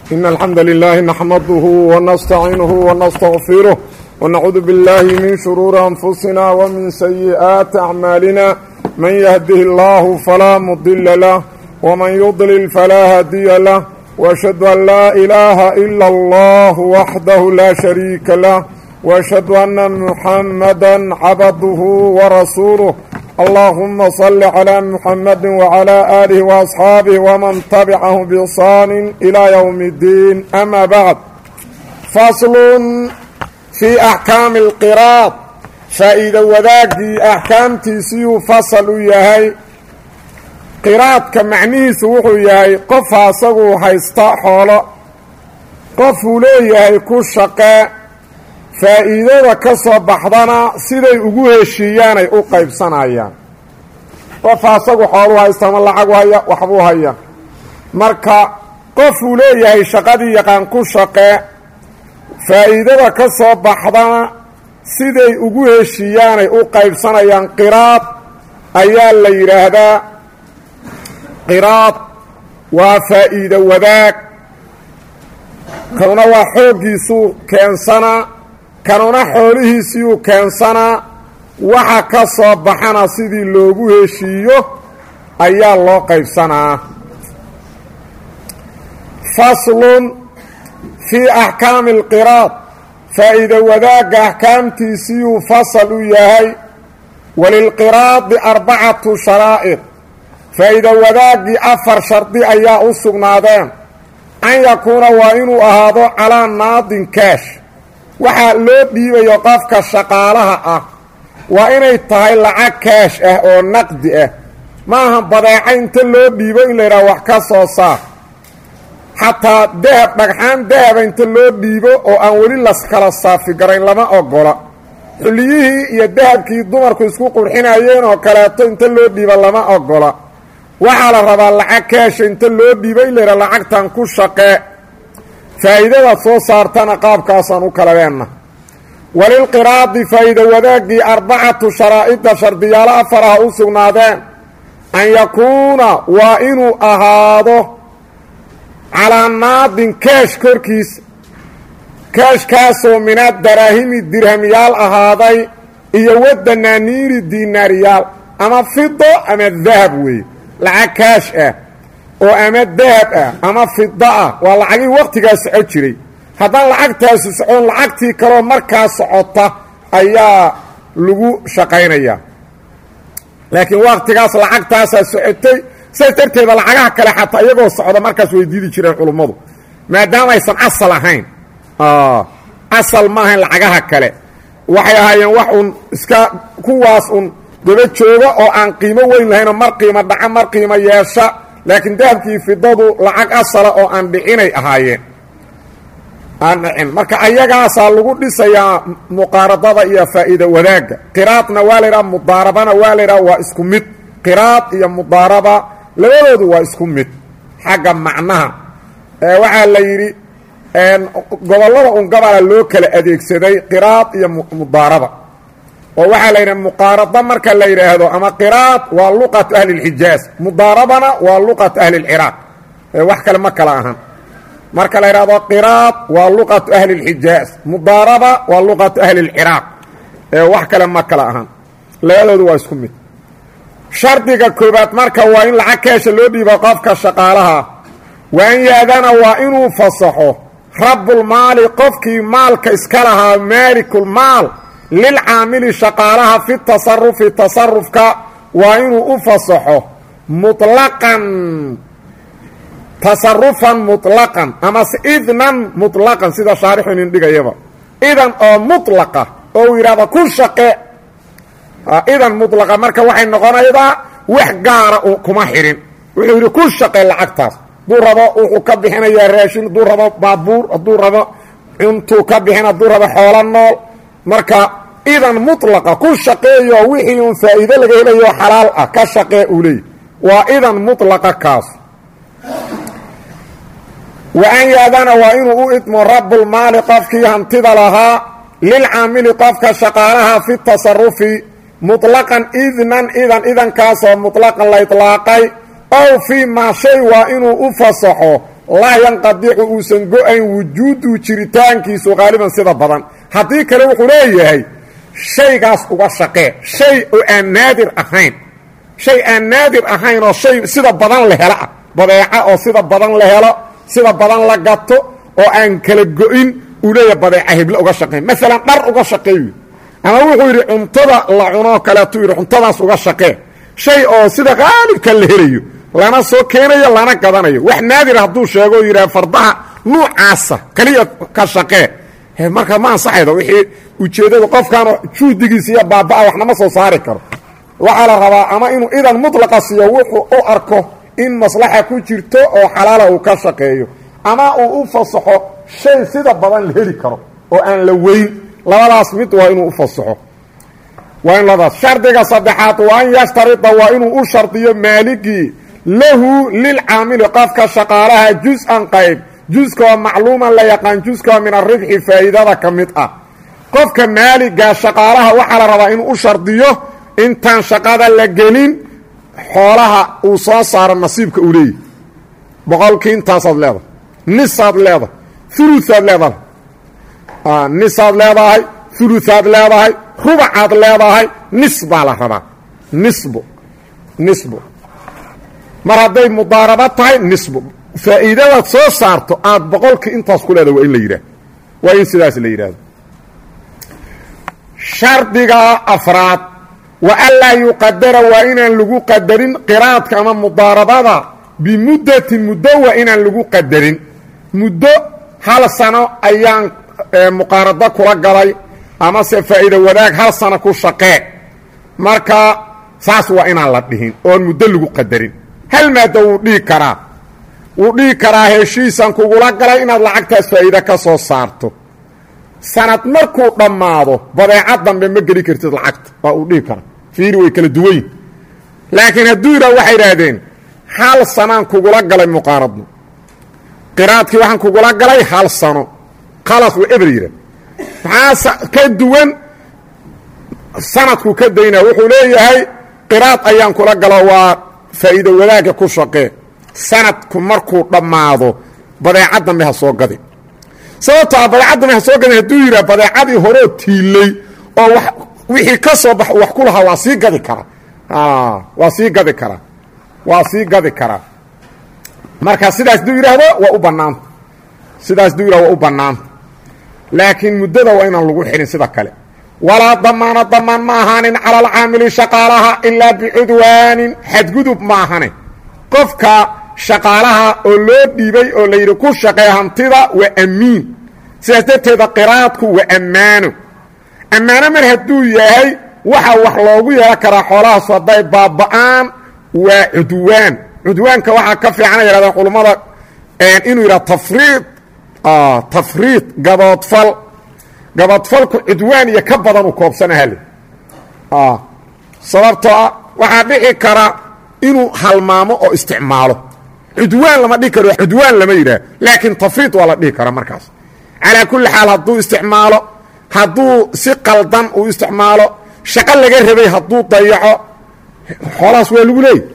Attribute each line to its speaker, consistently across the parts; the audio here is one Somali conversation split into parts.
Speaker 1: إن الحمد لله نحمده ونستعينه ونستغفره ونعوذ بالله من شرور أنفسنا ومن سيئات أعمالنا من يهده الله فلا مضل له ومن يضلل فلا هادي له وأشهد أن لا إله إلا الله وحده لا شريك له وأشهد أن محمدا عبده ورسوله اللهم صل على محمد وعلى آله وأصحاabه ومن تبعهم بإحsaan إلى يوم الدين أما بعد فصل في أحكاam القراad faa'iido wadaagii أxkaamtiisiyuu fasl u yahay qiraadka macnihiisu wuxuu yahay qofa asaguu haysta xoolo qofuu leeyahay ku shaqee faa'iidada ka soo baxdana siday ugu heshiiyaanay u qaybsanayaan qofa asagu xooluu haysta ama lacagu haya waxbuu haya marka qofuu leeyahay shaqadii yaqaan ku shaqee faa'iidada ka soo baxdana siday ugu heshiiyaanay u qaybsanayaan qiraad ayaa la yidhaahdaa qiraad waa faa'iido wadaag kanuna waa xooggiisuu keensanaa kanuna xoolihiisiiyuu keensanaa waxa ka soo baxana sidii loogu heshiiyo ayaa loo qaybsanaa faslun fii axkaami alqiraad faa'iido wadaagga axkaamtiisiyuu fasal u yahay walilqiraadi arbacatu sharaa'id faa'iido wadaaggii afar shardi ayaa u sugnaadeen an yakuuna waa inuu ahaado calaa naadin kaash waxaa loo dhiibayo qofka shaqaalaha ah waa inay tahay lacag kaash ah oo naqdi ah maaha badeeca inta loo dhiibo in la yidhaha wax ka soo saar xataa dahab dhagxaan dahaba inta loo dhiibo oo aan weli laskala saafigarayn lama ogola xulliyihii iyo dahabkii dumarku isku qurxinayeen oo kaleeto inta loo dhiibo lama ogola waxaa la rabaa lacag kaasha inta loo dhiibo in la yidhaha lacagtan ku shaqee faa'iidadaad soo saartana qaabkaasaan u kala leenna walilqiraadi faa'iido wadaaggii arbacatu sharaa'ida shardiyaalo afar ah u sugnaadeen an yakuuna waa inuu ahaado calaa naadin kaash korkiisa kaashkaasoo mina daraahimi dirhamyaal ahaaday iyo wadanaaniiri diinaariyaal ama fido ama dahab weeye lacag kaash ah oo ama dahab ah ama fida ah waa lacagii waqtigaa soco jiray haddaan lacagtaasu socon lacagtii kaloo markaa socota ayaa lagu shaqaynayaa laakiin waqtigaas lacagtaasaa socotay saas darteeda lacagaha kale xataa iyagoo socda markaas way diidi jireen culummadu maadaama aysan asal ahayn asal ma ahayn lacagaha kale waxay ahaayeen wax uun iska kuwaas un daba jooga oo aan qiimo weyn lahaynoo mar qiimo dhaca mar qiimo yeesha laakiin dahabkii fidadu lacag asala oo aan dhicinay ahaayeen aan dhicin marka ayagaasaa lagu dhisayaa muqaaradada iyo faa'iida wadaagga qiraadna waa la yidhaha mudaarabana waa la yidhaha waa isku mid qiraad iyo mudaaraba labadoodu waa isku mid xagga macnaha waxaa la yidhi gobollada un gabala loo kala adeegsaday qiraad iyo mudaaraba oo waxaa la yidhaha muqaarada marka la yidhaahdo ama qiraad waa luqatu ahli اlxijaaz mudaarabana waa luqatu ahli اlciraaq wax kale ma kala ahan marka la yidhahdo qiraad waa luqatu ahli اlxijaaz mudaaraba waa luqatu ahli اlciraaq wax kale ma kala ahan labadoodu waa isku mid shardiga koobaad marka waa in lacag keesha loo dhiibo qofka shaqaalaha wa an yaadana waa inuu fasaxo rabulmaali qofkii maalka iska lahaa maalikulmaal lilcaamili shaqaalaha fi tasarufi tasarufka waa inuu u fasaxo muطlaqan tasarufan muطlaqan amase idnan muطlaqan sida shaarixu inin dhigayaba idan oo muطlaqa oo uu yidhahdo ku shaqe idan muطlaqa marka waxay noqonaydaa wax gaara kuma xihin wuxuu yidhi ku shaqe lacagtaas hadduu rabo wuxuu ka bixinayaa raashin hadduu rabo baabuur hadduu rabo cuntuu ka bixin hadduu rabo xoolo nool marka idan muطlaqa ku shaqeeyo wixii uun faa'iido laga helayo xalaal ah ka shaqee uu leey waa idan muطlaqa kaas wa an yaadana waa inuu u idmo rabulmaali qofkii hantida lahaa lilcaamili qofka shaqaalaha fi tasarufi muطlaqan idnan idan idankaasoo muطlaqan la iطlaaqay ow fii maa shay waa inuu u fasaxo laa yanqadicu uusan go-ayn wujuudu jiritaankiisu qaaliban sida badan haddii kale wuxuu leeyahay shaygaas uga shaqee shay oo aan naadir ahayn shay aan naadir ahayn oo shay sida badan la helo ah badeeca oo sida badan la helo sida badan la gato oo aan kala go-in uu leeyahay badeeca heble uga shaqeyn maalan dhar uga shaqeey ama wuxuu yidhi cuntada la cunoo kaleetuu yidhi cuntadaas uga shaqee shay oo sida qaalibka la helayo lana soo keenayo lana gadanayo wax naadir hadduu sheego o yidhaha fardaha nuucaasa kaliya ka shaqee marka ma ansaxaydo wixii ujeeddadu qofkaana juhdigiisa iyo baaba-a waxnama soo saari karo waxaa la rabaa ama inuu idan mutlaqa siiyo wuxuu u arko in maslaxa ku jirto oo xalaala uu ka shaqeeyo ama uu u fasaxo shay sida badan la heli karo oo aan la weyn labadaas mid waa inuu u fasaxo waa in labadaas shardiga saddexaad waa an yashtarida waa inuu u shardiyo maaligii lahu lilcaamili qofka shaqaalaha jus-an qayb juskoo macluuman la yaqaan juskoo min aribxi faa'iidada ka mid ah qofka maaliga shaqaalaha waxaa la rabaa inuu u shardiyo intaan shaqada la gelin xoolaha uu soo saaro nasiibka uu leeyahy boqolkii intaasaad leedahay nisaad leedahay uluaad leedahay nisaad leedahay uluaad leedahay rubacaad leedahay nis baa la rabaa nisbo nisbo mar hadday mudaaraba tahay nisbo faa'iidadaad soo saarto aad boqolkii intaas ku leedahay waa in la yidhaah waa in sidaas la yidhahdo shardiga afraad wa anlaa yuqadara waa inaan lagu qadarin qiraadka ama mudaarabada bimuddatin muddo waa inaan lagu qadarin muddo hal sano ayaan muqaarado kula galay amase faa'iida wadaag hal sano ku shaqee marka saas waa inaan la dhihin oon muddo lagu qadarin hal maadda wuu dhihi karaa wuu dhihi karaa heshiisan kugula galay inaad lacagtaas faa'iida ka soo saarto sanad markuu dhammaado badeeca dambe ma geli kartid lacagta waa uu dhihi karaa fiiri way kala duwayn laakiin hadduu yidhah waxay idhaahdeen hal sanaan kugula galay muqaaradno qiraadkii waxaan kugula galay hal sano khalaas waa eber yidhah maxaa ka duwan sanadku ka daynaa wuxuu leeyahay qiraad ayaan kula galo waa faa'iido wadaagga ku shaqee sanadku markuu dhammaado badeeca dambe ha soo gadi sababtoo a badeeca dambe ha soo gadin hadduu yidhah badeecadii horeo tiilay oo wa wixii ka soo bax wax ku lahaa waa sii gadi karaa waa sii gadi karaa waa sii gadi karaa marka sidaas duu yidhaahdo waa u bannaanta sidaas duu yidhahdo waa u bannaanta laakiin muddada waa inaan lagu xidhin sida kale walaa damaana damaan ma ahaanin cala alcaamili shaqaalaha ilaa bicudwaanin xadgudub ma ahane qofka shaqaalaha oo loo dhiibay oo la yidhi ku shaqee hantida waa amiin sidaas darteeda qiraadku waa ammaano ammaano mar hadduu yahay waxa wax loogu yeelan karaa xoolahaasu hadday baaba'aan waa cudwaan cudwaanka waxaa ka fiicana yidhahdeen culummada inuu yidhaha tafriid tafriid gaboodfal gaboodfalku cudwaan iyo ka badan uu koobsanahale sababtoo ah waxaa dhici kara inuu halmaamo oo isticmaalo cudwaan lama dhihi karo cudwaan lama yidhaah laakiin tafriid waa la dhihi karaa markaas calaa kulli xaal hadduu isticmaalo hadduu si qaldan uu isticmaalo shaqo laga rabay hadduu dayaco xoolahaas waa lagu leeyay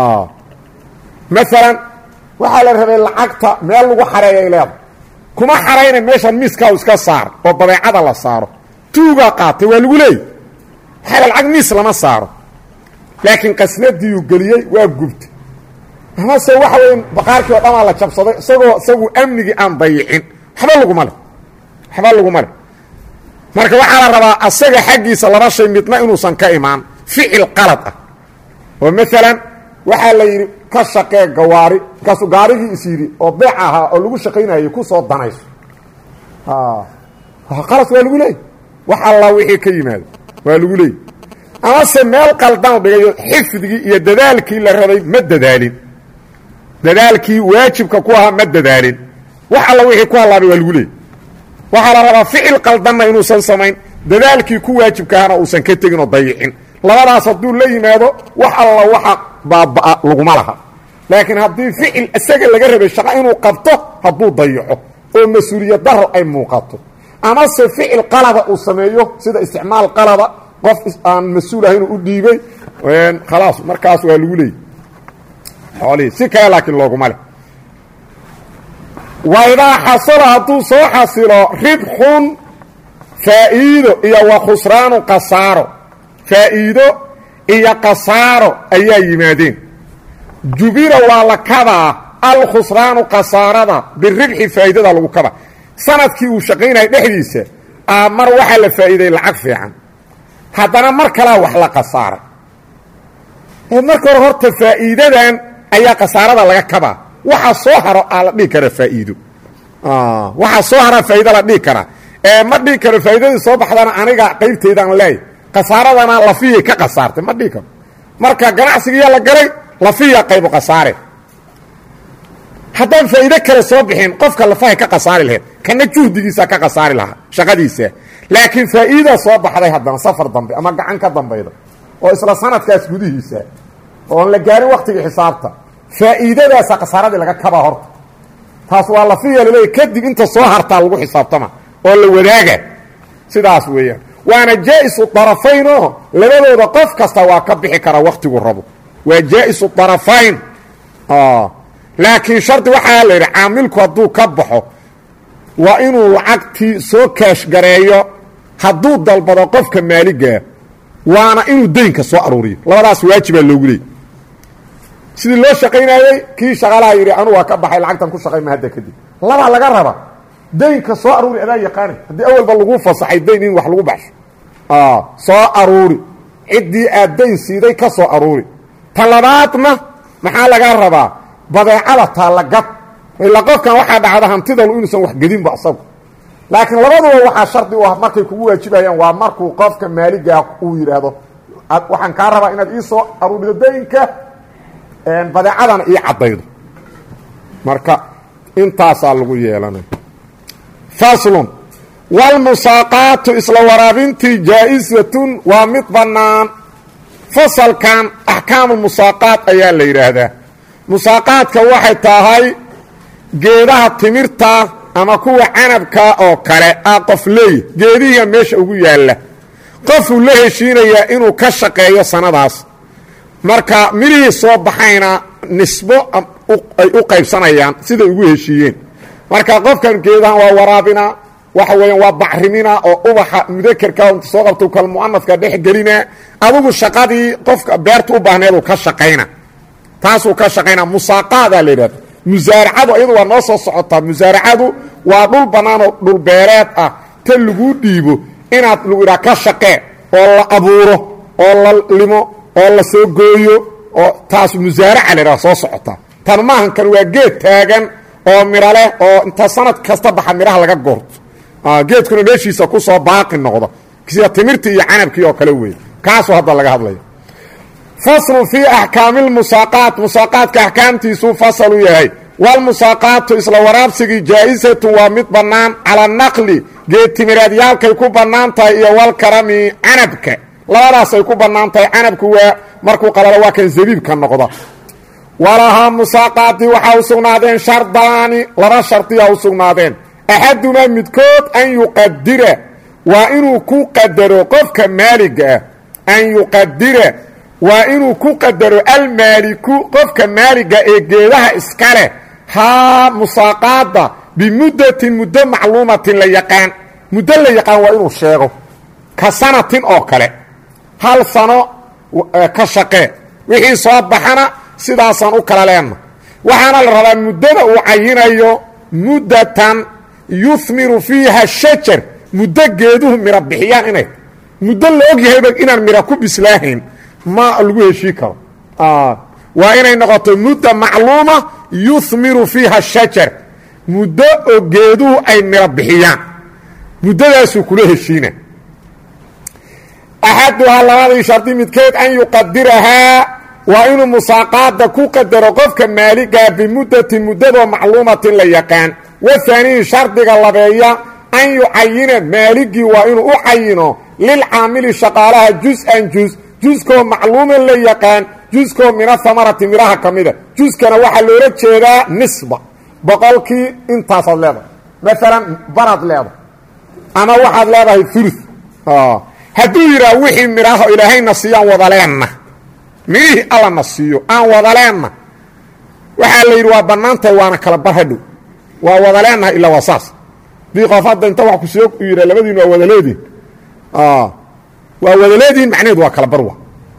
Speaker 1: maalan waxaa la rabay lacagta meel lagu xareeyay leeda kuma xarayna meeshaan miiska iska saar oo badeecada la saaro tuugaa qaatay waa lagu leeyay waxaa lacag miis lama saaro laakiin qasnadiiuu geliyey waa gubtay amase waxa weya baqaarkii oo dhamaa la jabsaday isagoo isagu amnigii aan dayicin waxba laguma leh waxba laguma leh marka waxaa la rabaa asaga xaggiisa laba shay midna inuusan ka imaan ficil qalad ah oo maalan waxaa la yidhi ka shaqee gawaari markaasuu gaarigii is yidhi oo beec ahaa oo lagu shaqaynayay ku soo danayso qalas waa lagu leeyay wax alla wixii ka yimaado waa lagu leeyay amase meel qaldan dhigayo xifdigii iyo dadaalkii la rabay ma dadaalin dadaalkii waajibka ku ahaa ma dadaalin wax alla wixii ku hallaabay waa lagu leeyay waxaa la rabaa ficil qaldanna inuusan samayn dadaalkii ku waajibka ahana uusan ka tegin oo dayicin labadaas hadduu la yimaado wax alla waxa baaba'a laguma laha laakiin haddii ficil isaga laga rabay shaqo inuu qabto hadduu dayaco oo mas-uuliyad daro ay muuqato amase ficil qalada uu sameeyo sida isticmaal qalada qof aan mas-uul ahayn u dhiibay khalaas markaas waa lagu leeyay xoolihii si kale laakiin looguma leh waidaa xasala hadduu soo xasilo ribxun faa'iido iyo wa khusraanu kasaaro faa'iido iyo kasaaro ayaa yimaadeen jubira waa la kabaa alkhusraanu kasaarada biribxi faa'iidada lagu kaba sanadkii uu shaqaynaya dhexdiisa mar waxaa la faa'iiday lacag fiican haddana mar kalaa wax la kasaaray marka hore horta faa'iidadan ayaa kasaarada laga kabaa waxa soo haro aa la dhihi karaa faa'iido waxa soo haraa faa'iido la dhihi karaa ee ma dhihi karo faa'iidadii soo baxdana aniga qaybteydaan leey kasaaradana lafiyay ka kasaartay ma dhihi karo marka ganacsigiiyaa la galay lafiya qaybu kasaare haddaan faa'iido kale soo bixin qofka lafahay ka kasaari lahayd kana juhdigiisa ka kasaari lahaa shaqadiisa laakiin faa'iida soo baxday haddana safar dambe ama gacan ka dambayda oo isla sanadkaas gudihiisa oon la gaarin waktigii xisaabta faa'iidadaasa khasaaradii laga kabaa horta taas waa lafiya laleeya kadib inta soo hartaa lagu xisaabtama oo la wadaaga sidaas weeyaan waana jaa-isu darafayn oo labadooda qof kasta waa ka bixi karaa waktigu rabo waa jaa-isu darafayn laakiin shardi waxaa la yidhi caamilku hadduu ka baxo waa inuu lacagtii soo kaash gareeyo hadduu dalbado qofka maaligaa waana inuu daynka soo aruuriyo labadaas waajibaa loogu leeyay sidii loo shaqaynayey kii shaqaalaha yidhi anu waa ka baxay lacagtan ku shaqayma hadda kadib labaa laga raba daynka soo aruuri adaa yaqaani haddii awalba lagu fasaxay dayn in wax lagu baxsho soo aruuri ciddii aad dayn siiday ka soo aruuri ta labaadna maxaa laga rabaa badeecada taallagad ilaa qofkan waxaa dhacda hantidalu inuusan wax gedinba asagu laakiin labaduba waxaa shardi u ah markay kugu waajibayaan waa markuu qofka maaligaa uu yidhaahdo waxaan kaa rabaa inaad ii soo aruurido daynka badeecadana ii caddaydo marka intaasaa lagu yeelanay faslun walmusaaqaatu isla waraabintii jaa-isatun waa mid bannaan fasalkan axkaamu musaaqaat ayaa la yidhaahdaa musaaqaadka waxay tahay geedaha timirta ama kuwa canabka oo kale ah qof leey geedihiia meesha ugu yaalla qofuu la heshiinayaa inuu ka shaqeeyo sanadaas marka midhihii soo baxayna nisbo ay u qaybsanayaan siday ugu heshiiyeen marka qofkan geedahan waa waraabina waxa weeyaan waa bacrimina oo ubaxa mudakerka inta soo qabta kal mu'anafka dhex gelina adigu shaqadii qofka beerta u baahneeduu ka shaqayna taasuu ka shaqayna musaaqaadaa la yidhahda musaaracadu iyadu waa noo soo socotaa musaaracadu waa dhul bannaan oo dhul beereed ah ta laguu dhiibo inaad lagu idhaha ka shaqee oo la abuuro oo la limo oo la soo gooyo oo taas musaaraca la yidhaha soo socotaa tan maahan kan waa geed taagan oo midho leh oo inta sanad kasta baxa midhaha laga goorto geedkuna meeshiisa ku soo baaqi noqdo sida timirtii iyo canabkii oo kale weeye kaasuu hadda laga hadlaya faslun fii axkaami lmusaaqaat musaaqaadka axkaamtiisuu fasalu yahay walmusaaqaatu isla waraabsigii jaa-isatu waa mid bannaan cala naqli geedtimireedyaalkay ku bannaan tahay iyo walkarami canabka labadaasay ku bannaan tahay canabku waa markuu qalalo waa kan zabiibka noqda walahaa musaaqaati waxaa u sugnaadeen shardaani laba shardiyaa u sugnaadeen axadumaa midkood an yuqadira waa inuu ku qadaro qofka maaliga ah an yuqadira waa inuu ku qadaro almaaliku qofka maaliga ee geedaha iska leh haa musaaqaada bimuddatin muddo macluumatin la yaqaan muddo la yaqaan waa inuu sheego ka sanatin oo kale hal sano ka shaqee wixii soo baxana sidaasaan u kala leenna waxaana la rabaa muddada uu cayinayo muddatan yuhmiru fiiha shajar muddo geeduhu miro bixiyaan inay muddo la og yahayba inaan miro ku bislaahayn ma lagu heshii karo waa inay noqoto mudda macluuma yuhmiru fiiha shajar muddo oo geeduhu ay miro bixiyaan muddadaasuu kula heshiina axaduhaa labadii shardi midkeed an yuqadirahaa waa inuu musaaqaada ku qadaro qofka maaligaa bimuddatin muddadoo macluumatin la yaqaan wahaaniyi shardiga labeeya an yucayina maaligii waa inuu u cayino lilcaamili shaqaalaha jus-an jus juskoo macluuman la yaqaan juskoo mina hamarati midhaha ka mida juskana waxaa loola jeedaa nisba boqolkii intaasaad leedahay maalan baraad leedahay ama waxaad leedahay ulu hadduu yidhaah wixii midhaho ilaahayna siiyaan wadaleenna midhihii allana siiyo aan wadaleenna waxaa la yidhi waa bannaantahay waana kala bar hadhow waa wada leenahay ilaa waa saas hadii qof hadda inta wax ku soo yidha labadiin waa wada leedihin waa wada leedihin macnaheedu waa kala barwa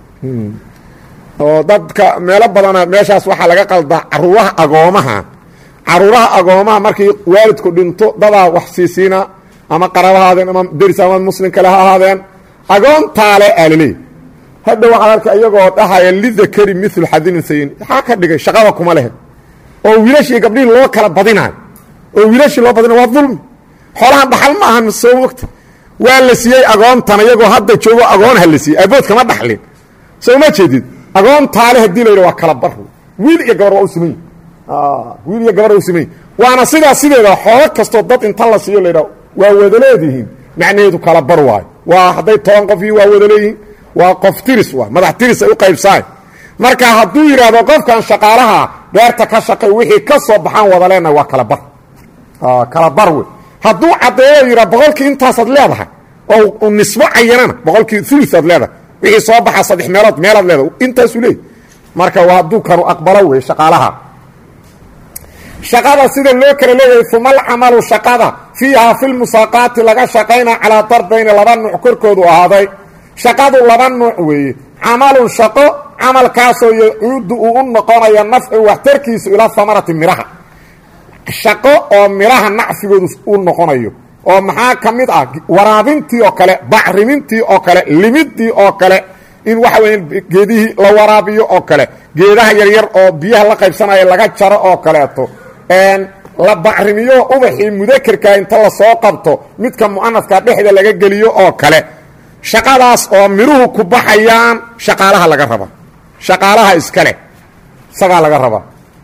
Speaker 1: oo dadka meelo badana meeshaas waxaa laga qaldaa caruuraha agoomaha caruuraha agoomaha markii waalidku dhinto dadaa wax siisiina ama qaraba ahaadeen ama deris ama muslim kale ha ahaadeen agoontaale aalaleey hadda waxaad arka iyagoo dhahaya lidakari milu xadin unsayin maxaa ka dhigay shaqada kuma lehe oo wiilashii gabdhihii loo kala badinayo oo wiilashii loo badinayo waa dulmi xoolahan dhaxal ma ahan soo mogta waa la siiyey agoontan iyagoo hadda joogo agoonha la siiyey abood kama dhaxlin soo ma jeedid agoontaale hadii la yidha waa kala bar wiil iyo gabar waa u siman wiil iyo gabar waa u siman waana sidaa sideeda xoolo kastoo dad inta la siiyo laydha waa wada leedihiin macnaheedu kala bar waayo waa hadday toban qof iyo waa wada leeyihiin waa qof tiris waa madax tiris ay u qaybsaay marka hadduu yidhaahdo qofkan shaqaalaha beerta ka shaqay wixii ka soo baxaan wada leenahay waa kala bar kala bar wey hadduu caddeeyo yidhaa boqolkii intaasaad leedahay oo nisbo cayanana boqolkii uluaad leedahay wixii soo baxa saddex meelood meelaad leedahay intaasuu leey marka waa hadduu kanu aqbalo wey shaqaalaha shaqada sida loo kala leeyahay fumal camalu shaqada fiihaa filmusaaqaati laga shaqayna calaa darbayni laba nuuc korkoodu ahaaday shaqadu laba nuuc weeye camalun shaqo camalkaasoo yacuudu uu u noqonayo nafcu waxtarkiisu ilaa hamarati midhaha shaqo oo midhaha nacfigoodu u noqonayo oo maxaa ka mid ah waraabintii oo kale bacrimintii oo kale limidii oo kale in waxa weya geedihii la waraabiyo oo kale geedaha yaryar oo biyaha la qaybsanaya laga jaro oo kaleeto la bacrimiyo ubaxii mudakerka inta lasoo qabto midka mu'anafka dhexda laga geliyo oo kale shaqadaas oo midhuhu ku baxayaan shaqaalaha laga raba shaqaalaha iskale isagaa laga raba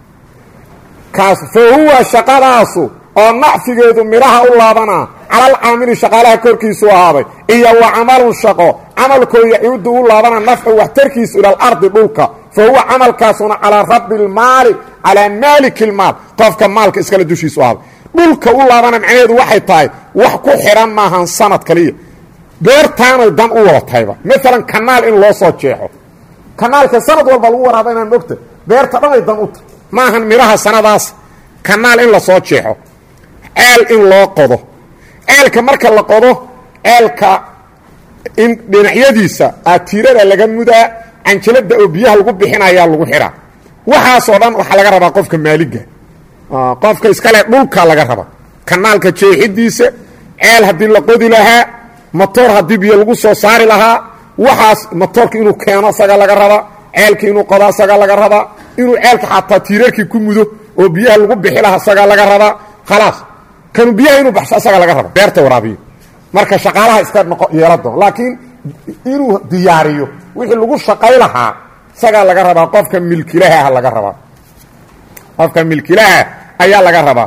Speaker 1: kaas fa huwa shaqadaasu oo nacfigeedu midhaha u laabanaa calal caamili shaqaalaha korkiisu ahaaday iyo wa camalun shaqo camalkoo yacuudu u laabana nafcu waxtarkiisu ila alardi dhulka fa huwa camalkaasuna calaa rabbi lmaali calaa maaliki lmaal qofka maalka iskale dushiisu ahaaday dhulka u laabana macnaheedu waxay tahay wax ku xidhan maahan sanad kaliya beertaanay dan u wada tahayba maalan kanaal in loo soo jeexo kanaalka sanad walba lagu waraaba inaan mogta beerta dhanay dan u tahay maahan midhaha sanadaas kanaal in la soo jeexo ceel in loo qodo ceelka marka la qodo ceelka in dhinacyadiisa aatiirada laga mudaa canjalada oo biyaha lagu bixinayaa lagu xidhaa waxaasoo dhan waxaa laga rabaa qofka maaliga qofka iskale dhulka laga raba kanaalka jeexidiisa ceel haddii la qodi lahaa matoor haddii biyo lagu soo saari lahaa waxaas matoorka inuu keeno isaga laga rabaa ceelka inuu qodo isaga laga rabaa inuu ceelka xataa tiirarkii ku mudo oo biyaha lagu bixi lahaa isaga laga rabaa khalaas kanu biyaha inuu baxsho isaga laga raba beerta waraabiyo marka shaqaalaha iska noqo yeela doon laakiin inuu diyaariyo wixii lagu shaqay lahaa isagaa laga rabaa qofka milkilaha laga rabaa qofka milkilaha ayaa laga rabaa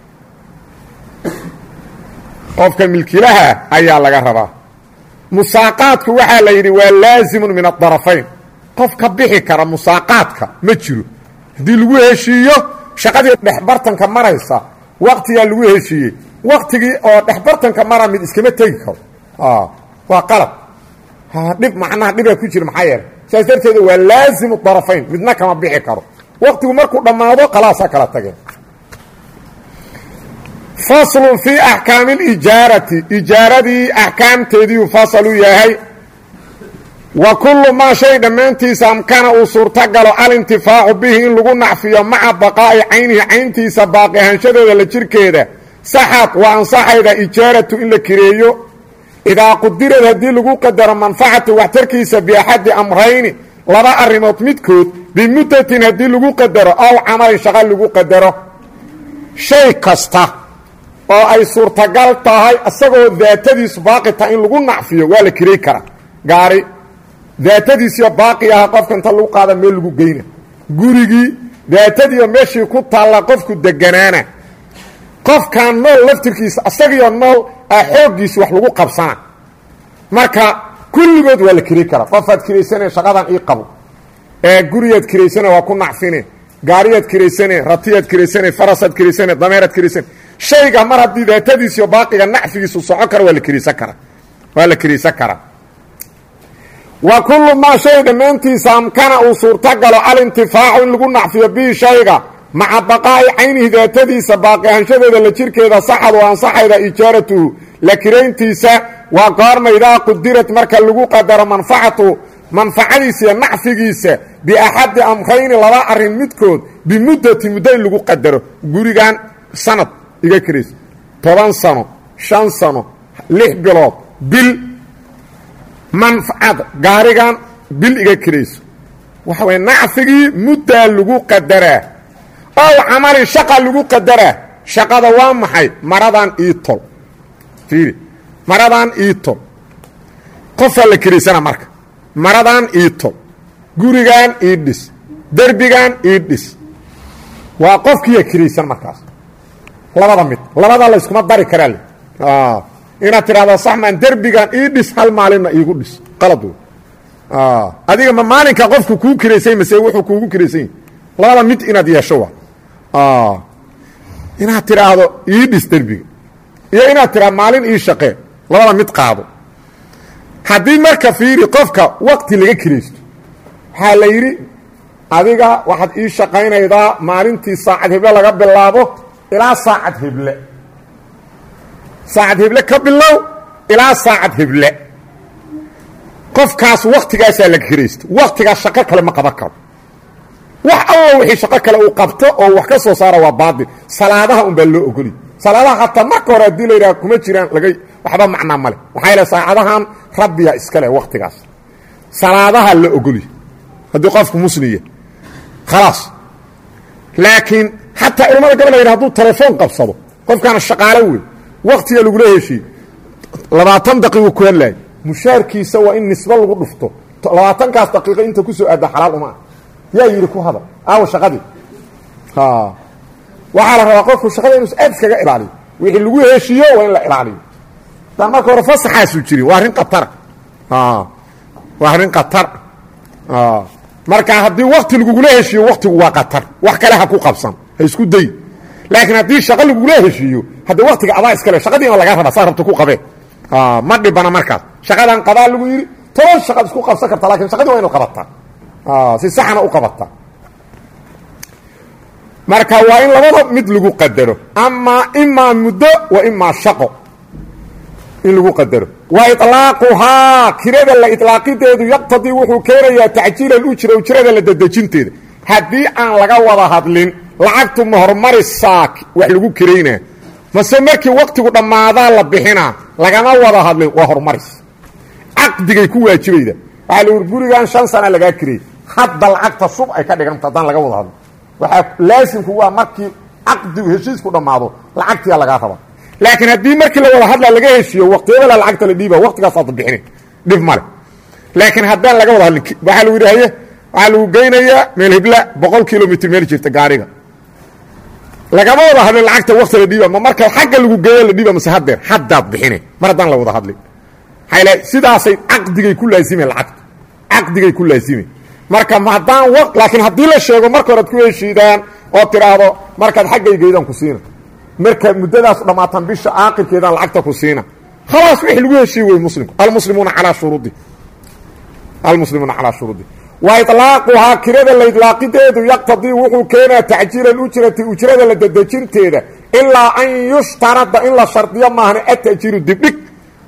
Speaker 1: qofka milkilaha ayaa laga rabaa musaaqaadku waxaa la yidhi waa laazimun min adarafayn qof ka bixi kara musaaqaadka ma jiro haddii lagu heshiiyo shaqadii dhexbartanka maraysa waktigaa lagu heshiiyey waktigii oo dhexbartanka mara mid iskama tegi karo waa qalab dhib macnaha dhibaa ku jira maxaa yeelay saas darteeda waa laazimu darafayn midna kama bixi karo waktigu markuu dhammaado kalaasaa kala tageen faslun fii axkaami alijaarati ijaaradii axkaamteediiu fasalu yahay wa kullu maa shay dhammaantiisa amkana uu suurtagalo alintifaacu bihi in lagu nacfiyo maca baqaa'i caynihi cayntiisa baaqi ahaanshadeeda la jirkeeda saxad waa ansaxayda ijaaratu in la kireeyo idaa qudirad haddii lagu qadaro manfacatu waxtarkiisa biaxadi amrayni laba arrimood midkood bimuddatin haddii lagu qadaro aw camalin shaqa lagu qadaro shay kasta oo ay suurtagal tahay isagoo daatadiisu baaqi tahay in lagu nacfiyo waa la kirey karaa gaari daatadiisiyo baaqi aha qofka inta lagu qaada meel lagu geyna gurigii daatadiiyo meeshii ku taalla qofku deganaana qofkan nool laftirkiisa isagiyo nool a xooggiisi wax lagu qabsana marka kulligood waa la kiri karaa qofaad kiraysane shaqadan ii qabo ee gurigaad kiraysane waa ku nacfine gaariyaad kiraysane ratiyaad kiraysane farasaad kiraysane dameeraad kiraysane shayga mar haddii daatadiisiyo baaqiga nacfigiisu soco kara waa la kiraysan karaa waa la kiraysan karaa wa kullu maa shay dhammaantiisa amkana uu suurtagalo alintifaacu in lagu nacfiyo bihi shayga maca baqaa'i caynihi daatadiisa baaqi ahanshadeeda la jirkeeda saxad oo ansaxayda ijaaratuhu la kirayntiisa waa goorma idaa qudirad marka lagu qadaro manfacatu manfacadiisa iyo nacfigiisa biaxadi amrayni laba arrin midkood bimuddati muddo in lagu qadaro gurigan sanad iga kirayso toban sano shan sano lix bilood bil manfacada gaarigan bil iga kirayso waxa waya nacfigii muddaa lagu qadaraa ow camalin shaqa lagu qadaraa shaqada waa maxay maradan iitol fiiri maradan iitol qofaa la kiraysana marka maradan iitol gurigan ii dhis derbigan ii dhis waa qofkiiya kiraysan markaas labada mid labada la yskuma dari karaa le inaad tidhahdo saxman derbigan ii dhis hal maalinna iigu dhis qalad wey adiga ma maalinka qofku kuu kiraysay mase wuxuu kuugu kiraysany labada mid inaad yeesho waa inaad tidhaahdo ii dhis derbiga iyo inaad tidhahdo maalin ii shaqee labada mid qaado haddii marka fiiri qofka waqti laga kiraysto waxaa la yidhi adiga waxaad ii shaqaynaydaa maalintii saacad heble laga bilaabo ilaa saacad heble saacad heble ka bilow ilaa saacad heble qofkaas waktigaasaa laga kiraysto waktigaas shaqo kale ma qaban karo wax allo wixii shaqo kale uu qabto oo wax ka soo saara waa baatil salaadaha un baa loo ogoli salaadaha hataa marka hore haddii la yidhaha kuma jiraan laga waxba macnaa male maxaa yaele saacadahan rabbiya iskale waktigaas salaadaha la ogoli haddii qofku musliya khalaas laakiin xataa culamada gabal la yidha haduu telefoon qabsado qofkaana shaqaalo wey waktiga lagula heshiye labaatan daqiiqu ku hadlaay mushaarkiisa waa in nisbo lagu dhufto labaatankaas daqiiqo inta kusoo aada xalaal uma ah yaa yidhi ku hadal aawa shaqadii waxaa la rabaa qofku shaqada inuusa aad iskaga ilaaliyo wixii lagu heshiiyo waa in la ilaaliyo daan marka hore fasaxaasu jirin waa arrin khatara waa arrin khatar marka haddii wakti lagugula heshiiyo waktigu waa khatar wax kale ha ku qabsan ha isku day laakiin haddii shaqo lagugula heshiiyo hadda waktiga adaa iskale shaqadiina lagaa rabaa saa rabta ku qabee ma dhibana markaas shaqadan qadaa lagu yidhi toban shaqaad isku qabsan karta lakin shaqadii waa inu qabataa si saxna u qabataa marka waa in labada mid lagu qadaro amaa imaa muddo wa imaa shaqo in lagu qadaro wa iطlaaquhaa kirada la iطlaaqideedu yaqtadii wuxuu keenayaa tacjiila ujra ujrada la dedejinteeda haddii aan laga wada hadlin lacagtu ma hormarisaa wax lagu kiraynaa mase markii waktigu dhammaadaa la bixinaa lagama wada hadlin waa horumaris caqdigay ku waajibayda waxaa la uri gurigan shan sana lagaa kirayy hadda lacagta sub ay ka dhiganta haddaan laga wada hadlin waxaa laasimku waa markii caqdigu heshiisku dhammaado lacagtiyaa lagaa raba laakiin haddii markii la wada hadla laga heshiiyo waqtiyadala lacagta la dhiiba waqtigaasaad bixina dhib male laakiin haddaan laga wada hadlin waxaa lagu yidhi haye waxaa lagu geynayaa meel hibla boqol kilomitr meel jirta gaariga lagama wada hadlin lacagta wakti la dhiiba ma marka xagga lagu geeyo la dhiiba mase hadeer haddaad bixine mar haddaan la wada hadlin maxaa l sidaasay caqdigay ku laazimeen lacagta caqdigay ku laazimeen marka haddaan w laakiin haddii la sheego marka horead ku heshiidaan oo tiraahdo markaad xaggay geydaan ku siina marka muddadaas dhammaatan bisha aakirkeedaan lacagta ku siina khalaas wixii lagu heshiiye wey muslimku almuslimuuna calaa shuruudi almuslimuuna calaa shuruudi wa ilaaquhaa kirada la idlaaqideedu yaqtadii wuxuu keenaa tacjiila ujrati ujrada la dedejinteeda ilaa an yushtarada in la shardiyo maahna atajiiru dibdhig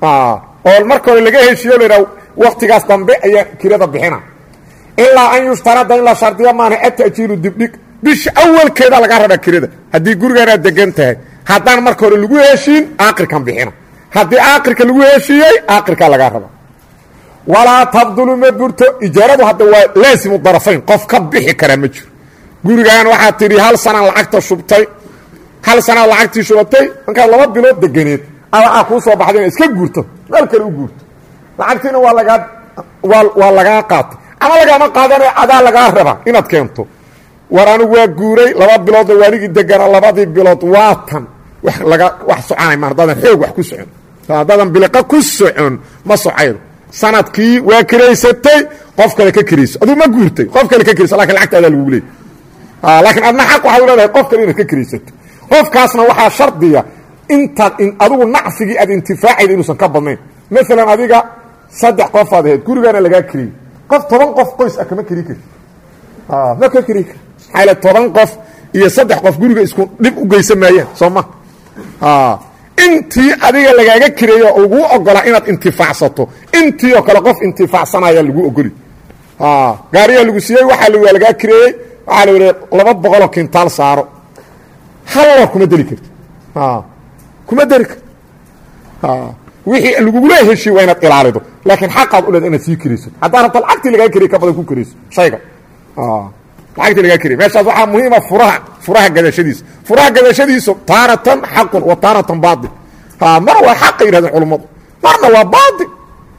Speaker 1: oo marka hore laga heshiiyo laha waktigaas dambe ayaa kirada bixina ilaa an yushtarada in la shardiyo maahna atajiiru dibdhig bisha awalkeeda laga rabaa kirada haddii gurigaanaad degan tahay haddaan marka hore lagu heshiin aakirkan bixina haddii aakirka lagu heshiiyey aakirkaa lagaa raba walaa tabdulu ma burto ijaaradu hadda waa laasimu darafayn qof ka bixi karaa ma jiro gurigan waxaad tidhi hal sanaan lacagta shubtay hal sanaad lacagtii shubatay markaad laba bilood deganeed a waxaa kuu soo baxday inaad iska guurto meel kale u guurto lacagtiina waa lagaa waa waa lagaa qaatay ama lagaama qaadana adaa lagaa rabaa inaad keento war anigu waa guuray laba biloodna waanigii degana labadii bilood waa tan wa laga wax soconay ma haddaadan xoog wax ku socon haddaadan biliqa ku socon ma socaydo sanadkii waa kiraysatay qof kale ka kirayso aduu ma guurtay qof kale ka kirayso lakin lacagta adaa lagugu leeyay laakiin adna xaq waxaad u leedahay qof kale inaad ka kiraysato qofkaasna waxaa shardiya intaad adigu nacfigii aad intifaacayda inuusan ka badnayn maalan adiga saddex qofaad ahayd gurigaana lagaa kiriyey qof toban qof qoys ah kama keri kari ma ka keri kar maxaa toban qof iyo saddex qof guriga isku dhib u geysan maayaan soo ma intii adiga lagaaga kireeyo oo laguu ogolaa inaad intifaacsato intii oo kale qof intifaacsanaya lagu ogoli gaariyaa lagu siiyey waxaa waa lagaa kireeyey waxaa la wii laba boqoloo kintaal saaro hal loor kuma deli karto kuma deli karto wixii lagugula heshiy waa inaad ilaalido laakiin xaqaad u leeda inaad sii kirayso haddaa rabto lacagtii lagaa keriye ka badan ku kirayso shayga lacagtii lagaa keriye meeshaas waxaa muhiima furaha furaha gadashadiisa furaha gadashadiisu taaratan xaqun wa taaratan baail mar waa xaqa yidhahdeen culummadu marna waa baail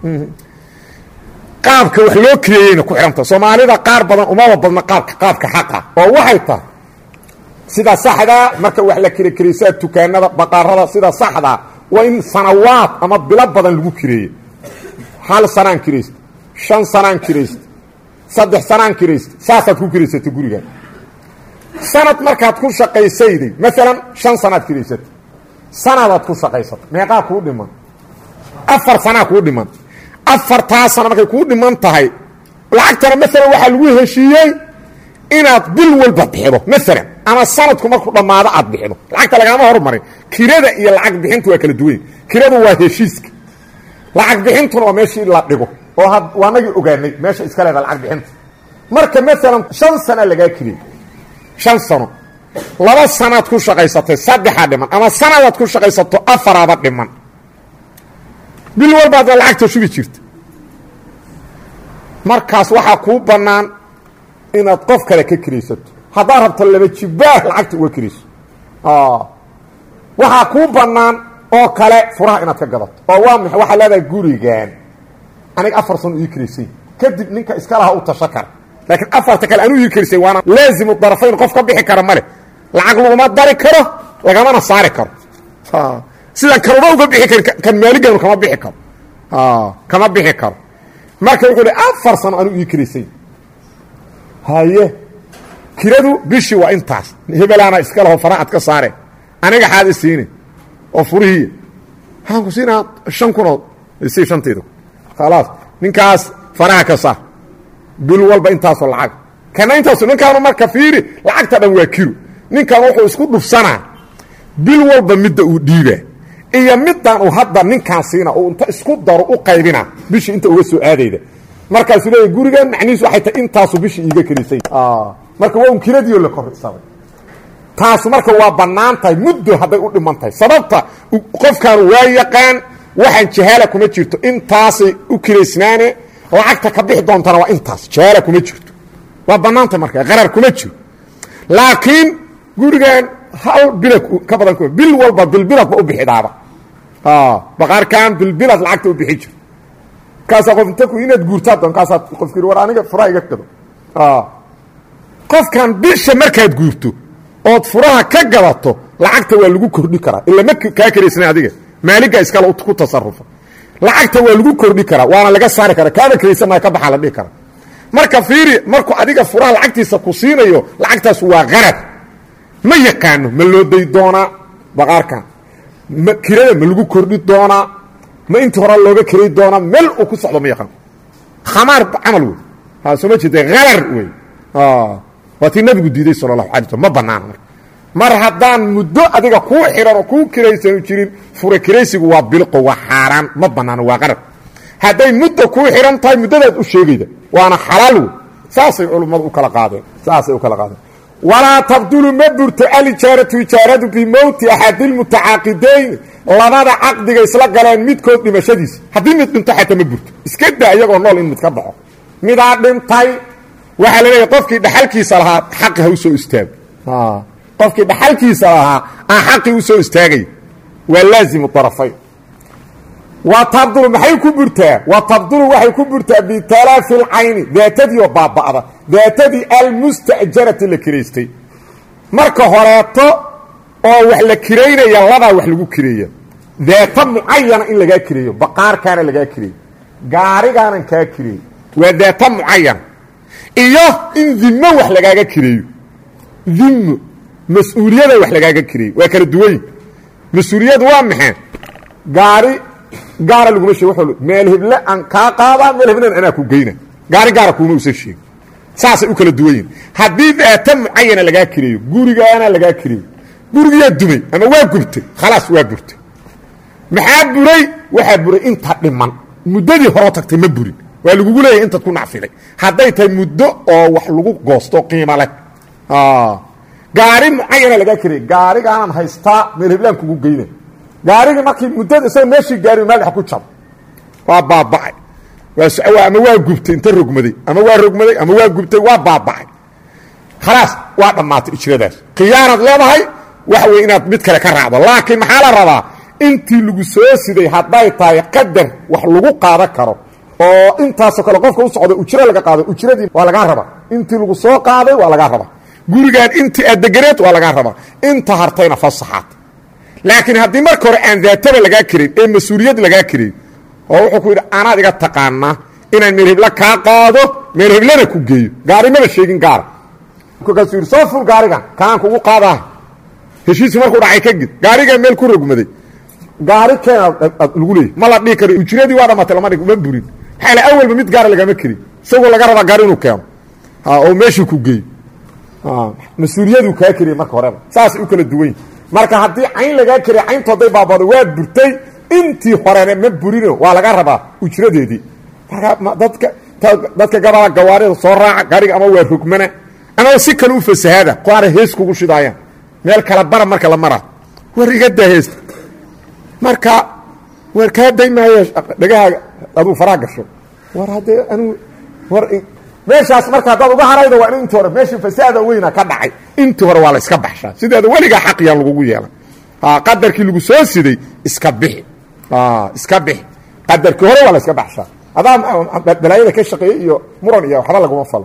Speaker 1: qaabka wax loo kireeyeyna ku xihanta soomaalida qaar badan umaba badna qaabka qaabka xaqa oo waxay tahay sida saxdaa marka wax la kire kiraysaa dukaanada baqaarada sida saxdaa waa in sanawaad ama bilo badan lagu kireeye hal sanaan kiraysta shan sanaan kiraysta saddex sanaan kiraysta saasaad ku kiraysatay gurigan sanad markaad ku shaqaysayday maalan shan sanaad kiraysatay sanadaad ku shaqaysatay meeqaa kuu dhiman afar sanaa kuu dhiman afartaa sana markay kuu dhiman tahay lacagtana maalan waxaa lagu heshiiyey inaad bil walba bixido maalan ama sanadku markuu dhammaado aad bixido lacagta lagaama hormarin kirada iyo lacag bixintu waa kala duwany kiradu waa heshiiska lacag bixintuna waa meeshii la dhigo oo waanagii ogaanay meesha iska leeda lacag bixinta marka maalan shan sana lagaa kiriyey shan sano laba sanaad ku shaqaysatay saddexaa dhiman ama sanadaad ku shaqaysato afaraaba dhiman bil walbaadna lacagta shubi jirta markaas waxaa kuu bannaan inaad qof kale ka kiraysato haddaad rabto laba jibaah lacagta uga kirayso waxaa kuu bannaan oo kale furaha inaad ka gadato oo waa maxay waxaa leedahay gurigan aniga afar sano ii kiraysay kadib ninka iska laha u tasho kara laakiin afarta kale anuu ii kirisay waana laazimu darafayn qof ka bixi kara male lacag laguma dari karo lagamana saari karo sidaan kanuma uga bixi karin kan maaliganu kama bixi karo kama bixi karo marka wuxuu hi afar sano anuu ii kiraysay haye kiradu bishii waa intaas hebelaana iska laho fara ad ka saare aniga xaad i siine oo furihiiya waxaan ku siinaa shan kunood si shantayda khalaas ninkaas faraha ka saar bil walba intaasoo lacag kana intaaso ninkaanu marka fiiri lacagta dhan waa kiro ninkan wuxuu isku dhufsanaa bil walba midda uu dhiibaa iyo middan uu hadda ninkaan siina oo inta isku daro u qaybina bishii inta uga soo aadayda markaasuu leeya gurigan macnihiisu waxay tahay intaasu bishii iiga kelisay marka waa un kiradiio la korsaday taasu marka waa bannaan tahay muddo hadday u dhiman tahay sababta qofkan waa yaqaan waxaan jahaala kuma jirto intaasay u kiraysnaane lacagta ka bixi doontana waa intaas jahaala kuma jirto waa bannaan tahay marka qarar kuma jiro laakiin gurigan hal bilad ka badan ku bil walba bilbiladba u bixidaaba baqaarkan bilbilad lacagta u bixi jiro markaasaa qof inta inaad guurtaa doon kaasaa qofkii war aniga furaha iga gado qofkan bisha markaad guurto ood furaha ka gadato lacagta waa lagu kordhi karaa ila ma kaa karaysna adiga maaliga iskale ku tasarufa lacagta waa lagu kordhi karaa waana laga saari karaa kaama karaysanaa ka baxaa la dhihi karaa marka fiiri markuu adiga furaha lacagtiisa ku siinayo lacagtaas waa qarad ma yaqaano ma loo day doonaa baqaarkan ma kirada ma lagu kordhi doonaa ma intii hore looga kiray doonaa meel uu ku socdo ma yaqaano khamaar camal wey ha soo ma jeeda harar wey waa tii nabigu diiday sala allahu alay slm ma banaana marka mar haddaan muddo adiga kuu xihan oo kuu kiraysanu jirin fura kiraysigu waa bilqo waa xaaraan ma banaano waa qarar hadday muddo kuu xihan tahay muddadaad u sheegayda waana xalaal wey saasay culummadu u kala qaadeen saasay u kala qaadeen walaa tabdulu ma burto alijaaratu ijaaradu bimowti axadilmutacaaqidayn labada caqdiga isla galeen midkood dhimashadiisa haddii mid dhinto xataa ma burto iska daa iyagoo nool in mid ka baxo midaa dhintay waxaa la leeyahy qofkii dhaxalkiisa lahaa xaqi ha u soo istaago qofkii dhaxalkiisa lahaa aan xaqii u soo istaagay waa laazimu arafayn wa tabdulu maxay ku burtaa wa tabdulu waxay ku burtaa bitalaafi lcayni daatadii oo baaba'da daatadii almustajarati la kiraystay marka horeeto oo wax la kiraynaya labaa wax lagu kireeya daata mucayana in lagaa kireeyo baqaarkaana lagaa kireeyo gaarigaanan kaa kireeyo waa daata mucayana iyo in dimo wax lagaaga kireeyo dimo mas-uuliyada wax lagaaga kireeyo waa kala duwanyi mas-uuliyadu waa maxay gaari gaara laguma sheeg w meel heble aan kaa qaadaa meel heblen anaa ku geyna gaari gaara kuuma usan sheegin saasay u kala duwan yihin haddii daata mucayana lagaa kireeyo gurigaana lagaa kireeyo gurigiyaa dumay ama waa gubtay khalaas waa burtay maxaa buray waxaa buray inta dhiman muddadii horo tagtay ma burin waa lagugu leeyahay intaad ku nacfiday hadday tahay muddo oo wax lagu goosto qiimo leh gaari mucayana lagaa kirey gaarigaanan haystaa meel heblaan kugu geyna gaarigii markii muddada isagoo meeshii gaari maalx ku jab waa baaba'ay waa ama waa gubtay inta rogmaday ama waa rogmaday ama waa gubtay waa baaba'ay khalaas waa dhammaatay ijradaas khiyaanaad leedahay waxa weye inaad mid kale ka raacdo laakiin maxaa la rabaa intii lagu soo siday hadday tahay qadar wax lagu qaadan karo oo intaasoo kale qofka u socda ujro laga qaado ujradii waa lagaa rabaa intii lagu soo qaaday waa lagaa rabaa gurigaan intii aad deganeed waa lagaa rabaa inta hartayna fasaxaad laakiin haddii marka hore aan daataba lagaa karin ee mas-uuliyad lagaa karin oo wuxuu ku yidhi anaad iga taqaanaa inaan meel hebla kaa qaado meel heblana ku geeyo gaarimaba sheegin gaara markaasuu yidhi soo ful gaarigan kanaan kugu qaadaah heshiiskii markuu dhacay ka gid gaarigaa meel ku rogmaday gaari keena lagu leeyay ma la dhihi karo ujradii waa dhamatay lama dhig ma burin maxaa la awalba mid gaara lagama kerin isagoo laga rabaa gaari inuu keeno oo meeshii ku geeyo mas-uuliyaduu kaa keriya marka horeba saasay u kala duwan marka haddii cayn lagaa keriya cayntu hadday baabado waa burtay intii horena ma burino waa laga rabaa ujradeedii marka dadka dadka gabala gawaarida soo raaca gaariga ama waa rogmana ama si kale u fasahaada qaara hees kugu shidaayaan meel kala bara marka la maraa war iga daa heesta marka war kaa day maayo dhagahaaga aduu faraa gasho war haddee anigu war meeshaas marka haddaad uga haraydo waa in intii hore meeshii fasaada weyna ka dhacay intii hore waa la iska baxshaa sideeda weligaa xaqiyaan lagugu yeelan qadarkii lagu soo siday iska bixi iska bixi qadarkii hore waa la iska baxshaa adaa balaayada ka shaqeeyey iyo muran iyo waxba laguma falo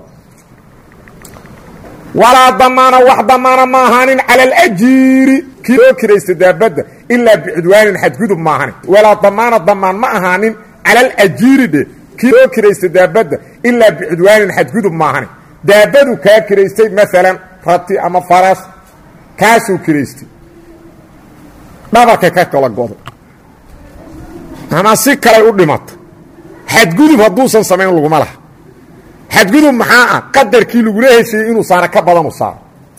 Speaker 1: walaa damaana wax damaana ma ahaanin cala alajiiri kii loo kiraysta daabadda ilaa bicudwaanin xadgudub ma ahanin walaa damaana damaan ma ahaanin cala alajiiri dhe kii loo kiraysta daabadda ilaa bicudwaanin xadgudub ma ahanin daabadu kaa kiraystay maalan rati ama faras kaasuu kiraystay dhabarkay ka kala goday ama si kalay u dhimata xadgudub hadduusan samayn laguma laha xadgudub maxaa ah qadarkii lagula heshiiyey inuu saaro ka badanu saaro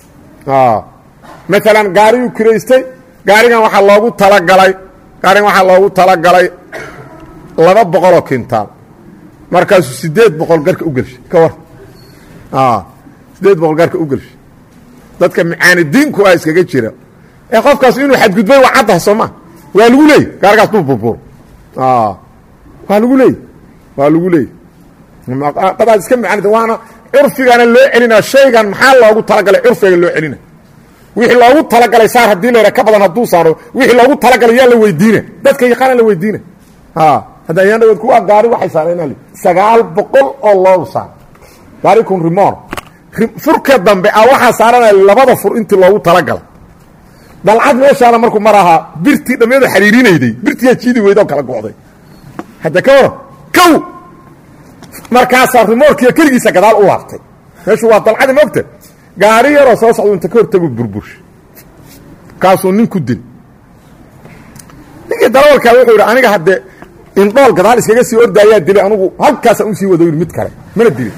Speaker 1: maalan gaariyuu kiraystay gaarigan waxaa loogu talagalay gaarigan waxaa loogu talagalay laba boqoloo kintaal markaasuu sideed boqol garka u gelshay ka war sideed boqol garka u gelshay dadka macaanidiinku ah iskaga jira ee qofkaas inuu xadgudbay waa caddaha soo maa waa lagu leeyay gaarigaas duu burburo waa lagu leeyay waa lagu leeyay dadaad iska macanida waana curfigana loo celina shaygan maxaa loogu talagalay curfiga loo celina wixii loogu talagalay saar haddii la ka badan hadduu saaro wixii loogu talagalay yaa la weydiina dadka yaqaana la weydiina hadda ayaan dhawood kuwa gaari waxay saareen sagaal boqol oo loogu saar gaari kun rimoor furka dambe a waxaa saaranaya labada fur intii loogu talagalay dalcad meeshaana markuu mar ahaa birtii dhammeedu xariirinayday birtiyaa jiidi weydoo kala go'day hadda ka waran kow markaasaa rimoorkiiyo keligiisa gadaal u laabtay meeshu waa dalcadi mogta gaari yaroo soo socdu inta ka hortagu burbursha kaasuu nin ku dil ninkii darawalkaa wuxuu yidhi aniga haddee indhool gadaal iskaga sii ordaayaa dilay anugu halkaasaan usii wado yidhi mid kale mana dilin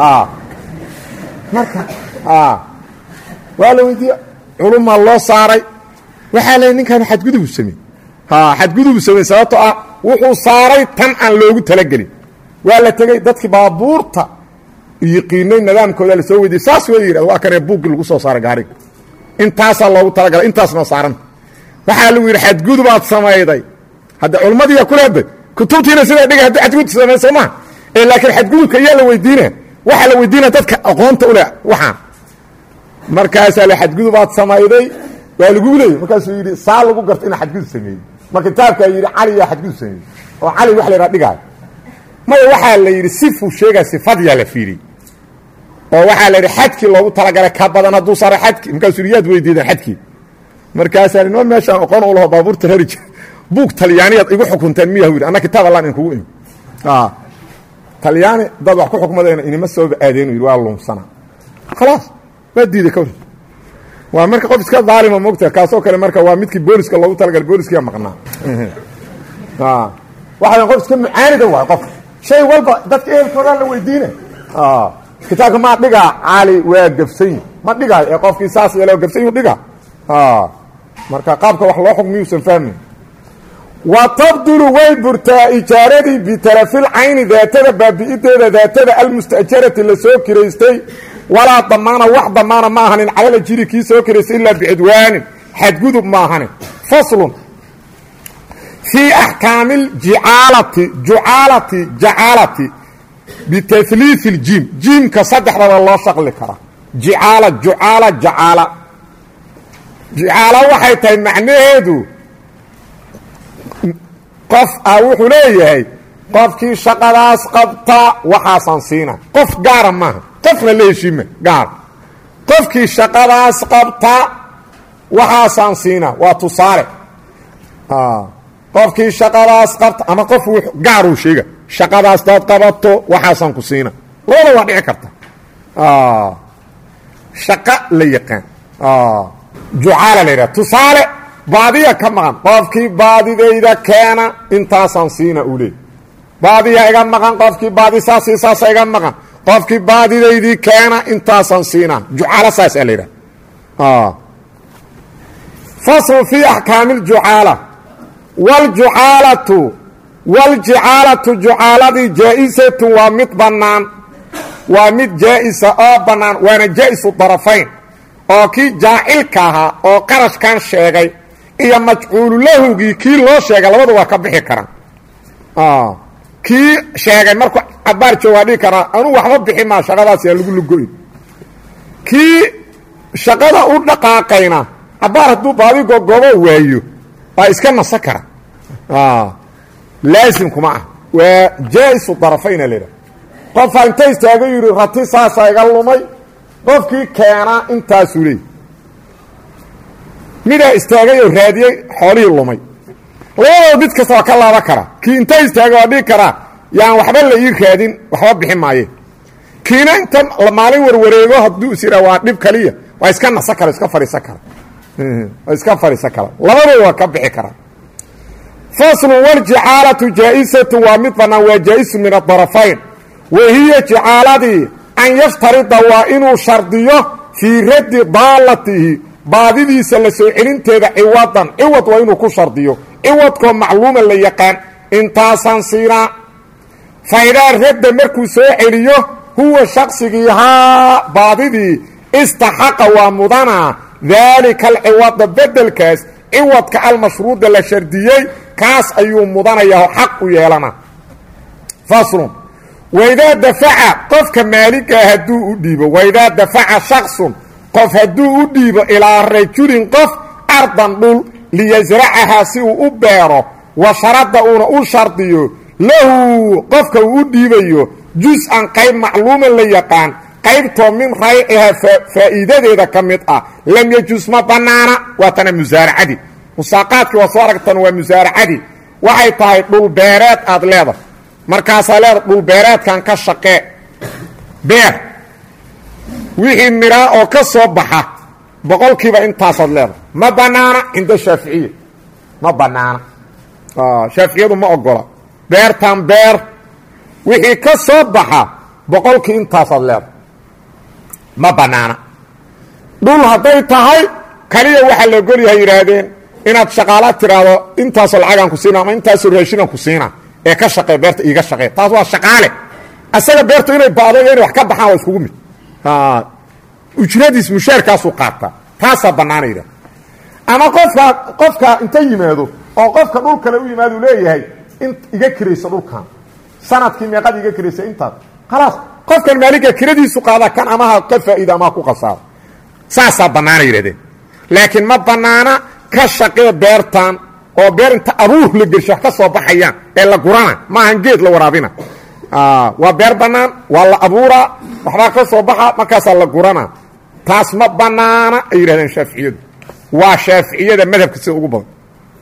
Speaker 1: marka waa la weydiiye culumaa loo saaray waxaa la ninkan xadgudubu samey xadgudubu samey sababtoo ah wuxuu saaray tan aan loogu talagelin waa la tegey dadkii baabuurta yiqiinay nidaamkooda la soo weydiiyey saas way yidhahd waa kanee buuggii lagu soo saaray gaariga intaasaa loogu talagalay intaasnoo saaranta waxaa lagu yidhi xadgudubaad samayday hadda culmadiiya kuleeday kutubtiina sidaa dhigay haddii xadgudub samey soo maha ee laakiin xadgudubka iyaa la weydiina waxaa la weydiinaya dadka aqoonta u leh waxaan markaasaa la xadgudubaad samayday waa lagu leeyay markaasuu yidhi saa lagu garta inaa xadgudub sameeyey ma kitaabkaa yidhi cali yaa xadgudub sameeyey oo cali wax la yidhaha dhigaayo maya waxaa la yidhi sifuu sheegaa sifadyaa la fiiriyey oo waxaa la yidhi xadkii loogu talagalay ka badan hadduu saaro xadkii markaasuu yidhi yaad weydiideen xadkii markaasaa noo meeshaan aqoon u laho baabuurta rari jir buug talyaaniyaad igu xukunteen miyahu yidhi anna kitaab allaan inkugu imi talyaani dad wax ku xukmadayna inima sooba aadeenu yidhi waa luumsanaa khalaas waa diiday ka war waa marka qof iska daalima mogta kaasoo kale marka waa midkii booliska loogu talagalay booliskiyaa maqnaa waxaa qof iska mucaanida waay qofka shay walba dadka ehelkoodaa la weydiina kitaabka maa dhigaa cali waa gabsanyi ma dhigaayo ee qofkii saas yeelo gabsanyu dhiga marka qaabka wax loo xukmiyuusan fahmayn wa tabdulu way burtaa ijaaradii bitalafil cayni daatada baabi'ideeda daatada almustajarati la soo kiraystay walaa damaana wax damaana ma ahanin calala jiri kii soo kiraystay ilaa bicudwaanin xadgudub ma ahanin faslun fii axkaami ljicaalati jucaalati jacaalati bitahliifi اljiim jiimka saddexdaba loo shaqli karaa jicaala jucaala jacaala jicaala waxay tahay macnaheedu qof ah wuxuu leeyahay qofkii shaqadaas qabta waxaasaan siina qof gaara maaha qofna la heshiima gaara qofkii shaqadaas qabta waxaasaan siina waa tusaale qofkii shaqadaas qabta ama qof gaaruu sheega shaqadaas daad qabato waxaasaan ku siina labada waa dhici karta shaqo la yaqaan jucaala la yidhaha tusaale baadiya ka maqan qofkii baadidayda keena intaasaan siina uu leey baadiya iga maqan qofkii baadi saasi saasa iga maqan qofkii baadidaydii keena intaasaan siina jucaala saasaa la yidhaha faslu fii axkaami ljucaala wljucaalatu waljicaalatu jucaaladii jaa-isatu waa mid bannaan waa mid jaa-isa oo bannaan waana jaa-isu darafayn oo kii jaacilka ahaa oo qarashkan sheegay iyo majcuululahugii kii loo sheegay labadu waa ka bixi karaan kii sheegay markuu cabaar joogaa dhihi karaa anuu waxba bixi maa shaqadaas yaa lagu lugoyn kii shaqada u dhaqaaqayna cabaar hadduu baadi gogobo waayo waa iska nasa kara laasimkuma ah waa jaa-isu darafayna leha qofaa inta istaago yidhi rati saasa iga lumay qofkii keenaa intaasuu leey midaa istaagay oo raadiyey xoolihii lumay labadooda mid kasta waa ka laaba karaa kii inta istaagay waa dhigi karaa yaan waxba la ii raadin waxba bixi maaye kiina inta maalin warwareego hadduu is yidhaa waa dhib kaliya waa iska nasa kara iska fadhiisan kara waa iska fadhiisan kara labadooda waa ka bixi karaa faslu waljicaalatu jaa-isatu waa mid bannaan waa jaa-isu min adarafayn wa hiya jicaaladii an yashtarida waa inuu shardiyo fii raddi daallatihi baadidiisa la soo celinteeda ciwadan ciwad waa inuu ku shardiyo ciwadkoo macluuma la yaqaan intaasaan siinaa faidaa radda markuu soo celiyo huwa shaqsigii haa baadidii istaxaqa waa mudanaa daalika alciwada bedelkaas ciwadka almashruuda la shardiyey kaas ayuu mudanayaa oo xaq u yeelana faslun waidaa dafaca qofka maaligaa hadduu u dhiibo waidaa dafaca shaksun qof hadduu u dhiibo ilaa rajulin qof ardan dhul liyasracahaa si uu u beero wa sharadda uuna u shardiyo lahu qofka uu u dhiibayo jus-an qayb macluuman la yaqaan qaybtoo min raycihaa faa'iidadeeda ka mid ah lam yajus ma bannaana waa tana musaaracadii musaaqaadkii waa soo aragtan waa musaaracadii waxay tahay dhulbeereed aad leedahay markaasaa leedahay dhulbeereedkan ka shaqee beer wixii midhaa oo ka soo baxa boqolkiiba intaasaad leedahay ma bannaana cinda shaaficiya ma bannaana shaaficiyadu ma ogola beertan beer wixii ka soo baxa boqolkii intaasaad leedahay ma bannaana dhul hadday tahay kaliya waxaa la ogol yahay yidhaahdeen inaad shaqaala tiraahdo intaasoo lacagaan ku siina ama intaasoo raashinaan ku siina ee ka shaqee beerta iiga shaqee taas waa shaqaale asaga beertu inay baado iyo inay wax ka baxaan waa iskugu mid ujradiis mushaarkaasuu qaataa taasaa bannaana yidhahda ama qofka qofka inta yimaado oo qofka dhul kale u yimaado u leeyahay in iga kirayso dhulkan sanadkii meeqad iga kiraysa intaas khalaas qofkan maaliga kiradiisu qaada kan amaha ka faa'iida amaha ku qasaado saasaa bannaana yidhahdeen laakiin ma bannaana ka shaqee beertan oo beer inta abuur la gersho wax ka soo baxayaan ee la gurana maahan geed la waraabina waa beer bannaan waa la abuuraa waxbaa ka soo baxa markaasaa la gurana taas ma bannaana ay yidhahdeen shaaficiyadu waa shaaficiyada madhabka sida ugu badan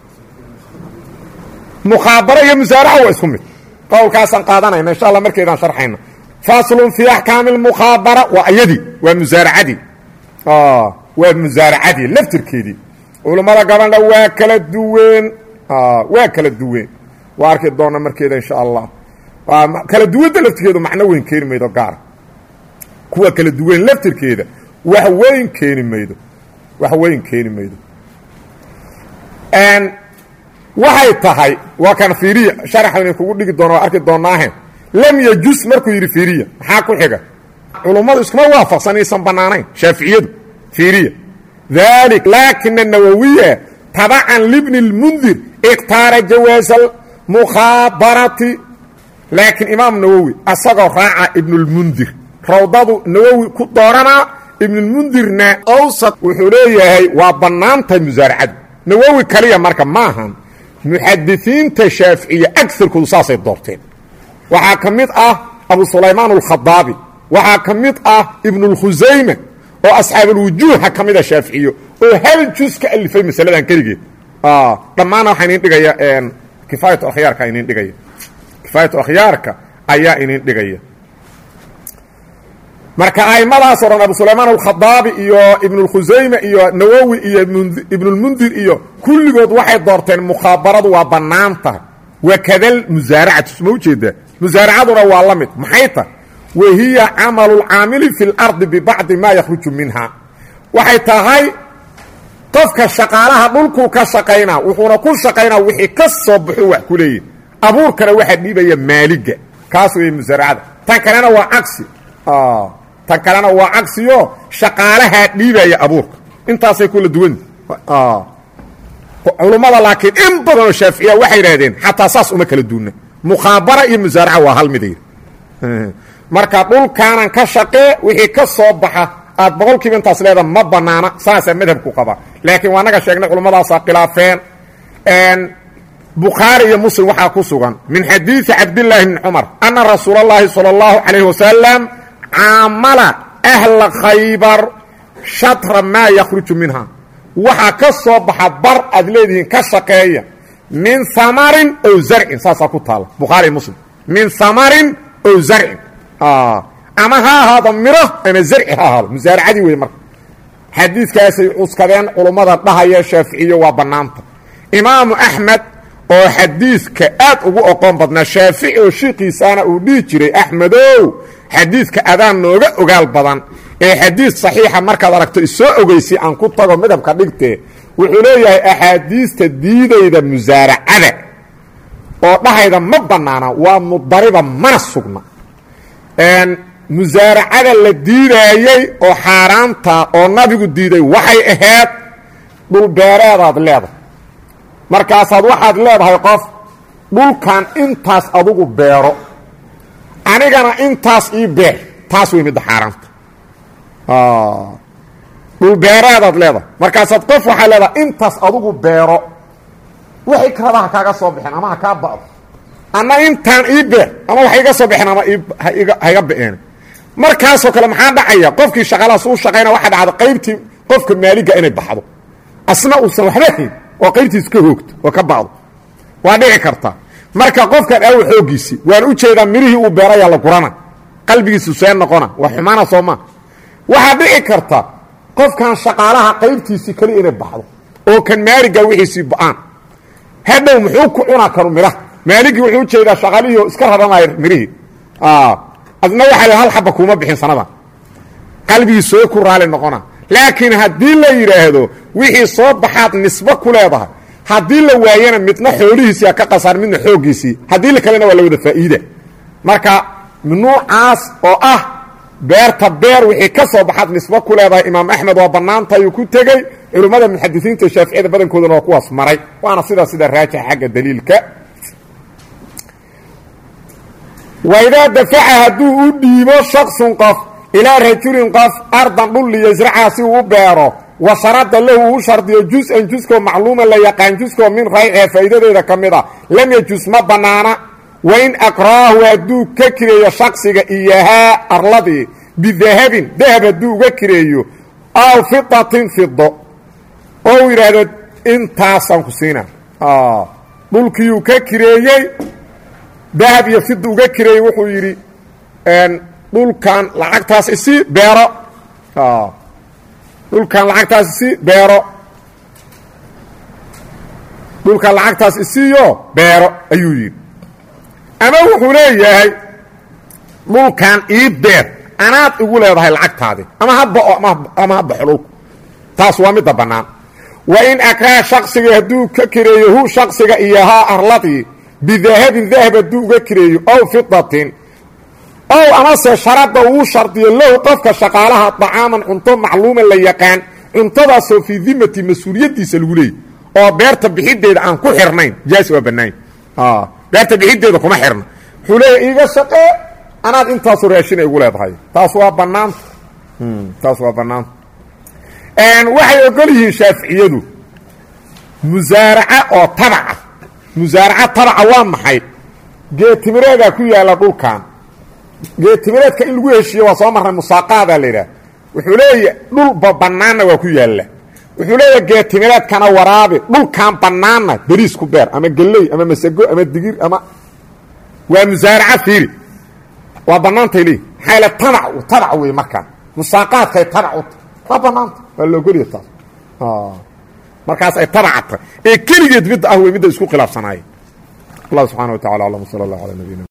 Speaker 1: mukhaabaro iyo musaaraca waa isku mid qowlkaasaan qaadanayna insha alla markeedaan sharxayna faslun fii axkaami lmukhaabara waa ayadii waa musaaracadii waa musaaracadii laftirkeedii culammada gabadha waa kala duween waa kala duween waa arki doona markeeda insha allah kala duwadda laftirkeedu macno weyn keeni maydo gaara kuwa kala duwan laftirkeeda wax weyn keeni maydo wax weyn keeni maydo waxay tahay waa kan fiiriya sharaxayna kugu dhigi doona waa arki doonaahe lam yajus markuu yidhi fiiriya maxaa ku xiga culummadu iskuma waafaqsan inaysan bannaanayn shaaficiyadu fiiriya dalik laakina nawowiya tabacan libni اlmundir ikhtaara jawaasa mukhabarati laakiin imaam nawowi asagoo raaca ibnulmundir rawdadu nawowi ku dooranaa ibnulmundirna awsad wuxuu leeyahay waa bannaantahay musaaracadu nawowi kaliya marka maahan muxadisiinta shaaficiya agarkoodu saasay doorteen waxaa ka mid ah abu sulaymaan alkhadaabi waxaa ka mid ah ibnulkhusayma oo asxaabulwujuuha ka mida shaaficiyo oo hal jus ka alifay masaladan keligeed dhammaana waxaa inin dhigaya kifaayatu akhyaarka inin dhigaya kifaayatu akhyaarka ayaa inin dhigaya marka aimadaas o dhan abu sulaymaan alkhadaabi iyo ibnulkhusayme iyo nawowi iyo ibnulmundir iyo kulligood waxay doorteen mukhabaradu waa bannaan tahay wakadal musaaracatu sma ujeedaa musaaracaduna waa la mid maxay tahay wa hiya camalu lcaamili fi lardi bibacdi maa yakhruju minha waxay tahay qofka shaqaalaha dhulkuu ka shaqaynaa wuxuuna ku shaqaynaa wixii ka soo baxu wax ku leeyihi abuurkana waxaa dhiibaya maaliga kaas weeye musaaracada tan kalena waa cagsi tan kalena waa cagsiyo shaqaalahaa dhiibaya abuurka intaasay kula duwanta culummada laakiin in badanoo shaaficiya waxay idhahdeen xataa saas uma kala duuna mukhaabara iyo musaaraca waa hal miday marka dhulkaanan ka shaqee wixii ka soo baxa aad boqol kiiba intaas leeda ma banaana saasaa madhabku qaba laakiin waa naga sheegnay culummadaasa khilaafeen bukhaari iyo muslim waxaa ku sugan min xadiidi cabdillaahi bni cumar ana rasuula اllahi salى اllahu calayh wasalam caamala ahla khaybar shatra maa yakhruju minha waxaa ka soo baxa bar aad leedihiin ka shaqeeya min amarin ow zarcin saasaa ku taala bukhaari muslim min amarin ow zarcin ama ha ahaado miro ama zarci ha ahaado musaaracadii wey marka xadiidkaasay cuskadeen culummada dhahaya shaaficiyo waa bannaanta imaamu axmed oo xadiidka aad ugu oqoon badnaa shaafici oo shiikiisaana uu dhihi jiray axmedow xadiidka adaan nooga ogaal badan ee xadiid saxiixa markaad aragto isoo ogeysay aan ku tago madhabka dhigtee wuxuu leeyahay axaadiista diidayda musaaracada oo dhahayda ma bannaana waa mudariba mana sugna musaaracada la diidaayey oo xaaraanta oo nabigu diiday waxay ahayd dhulbeereedaad leedahay markaasaad waxaad leedahay qof dhulkan intaas adugu beero anigana intaas ii beer taas wey midda xaaraanta dhulbeereedaad leedahay markaasaad qof waxaad leedahay intaas adugu beero waxay kalaba ha kaaga soo bixeen ama ha kaa ba'do anna intaan ii beer ama wax iga soo bixeen ama ha iga ba'een markaasoo kale maxaa dhacaya qofkii shaqalaas u shaqayna waxa dhacda qaybtii qofka maaliga inay baxdo asna uusan waxba hayn oo qaybtiis ka hoogto oo ka ba'do waa dhici karta marka qofkan aawa xooggiisii waan u jeedaa mirihii uu beerayaa la gurana qalbigiisu see noqona waa xumaana soo maa waxaa dhici karta qofkan shaqaalaha qaybtiisii keli inay baxdo oo kan maaliga wixiisii ba'aan hadhow muxuu ku cunaa karu midhaha maaligii wuxuu ujeedaa shaqaalihii oo iska raranaya mirihii adna waxaa hal xaba kuuma bixin sanada qalbigii soo ku raali noqona laakiin haddii la yidhaahdo wixii soo baxaad nisbo ku leedahay haddii la waayana midna xoolihiisia ka qasaan midna xooggiisii haddii la kalena waa la wada faa'iida marka nuucaas oo ah beerta beer wixii ka soo baxaad nisbo ku leedahay imaam axmed waa bannaantayuu ku tegey culimmada muxadisiinta shaaficiyada badankoodana waa kuwaas maray waana sidaa sida raajixa xagga daliilka waidaa dafaca hadduu u dhiibo shaksun qof ilaa rajulin qof ardan dhul liyasraca si uu u beero wa sharada lahu uu shardiyo jus-an juskoo macluuma la yaqaan juskoo min raycee faa'iidadeeda ka mid a lam yajus ma bannaana wain akraahu hadduu ka kireeyo shaksiga iyahaa arladii bidahabin dahab hadduu uga kireeyo aw fidatin fido oo uu yidhaahdo intaasaan ku siina dhulkiiyuu ka kireeyey dahab iyo fida uga kireeyey wuxuu yidhi dhulkan lacagtaas isi beero dhulkan lacagtaas isi beero dhulkan lacagtaas isiyo beero ayuu yidhi ama wuxuu leeyahay dhulkan ii beer anaad igu leedahay lacagtaadi ama ha bao ama ha baxo dhulku taas waa midda bannaan wa in akraa shaksiga hadduu ka kireeyo hu shaksiga iyo haa arladii bidahabin dahab hadduu uga kireeyo ow fidatin ow amase sharada uu shardiyo lahu qofka shaqaalaha dacaaman cunto macluuman la yaqaan cuntadaasoo fii dimati mas-uuliyaddiisa lagu leeyay oo beerta bixideeda aan ku xirnayn jaasi waa banaany beerta bixideeda kuma xirna wuxuu leeya iiga shaqee anaad intaasu raashina igu leedahay taas waa banaanta taas waa banaanta waxay ogol yihiin shaaficiyadu musaaraca oo tabaca musaaraca tabaca waa maxay geetimireedaa ku yaalla dhulkan geetimireedka in lagu heshiiyo waa soo marnay musaaqaadaa la yidhaah wuxuu leeya dhulba bannaanna waa ku yaalla wuxuu leeyaha geetimireedkana waraabi dhulkan bannaanna beriis ku beer ama gelley ama masago ama digir ama waa musaaraca fiiri waa bannaantay leeyi maxaa yaele tabac tabac wey markaa musaaqaadkay tabac u tahay waa bannaanta waa la ogoliya taas markaas ay tabacatay ee keligeed midda ah wey midda isku khilaafsanaayeen allah subxana wa tacala aclam sala allah ala nabiyina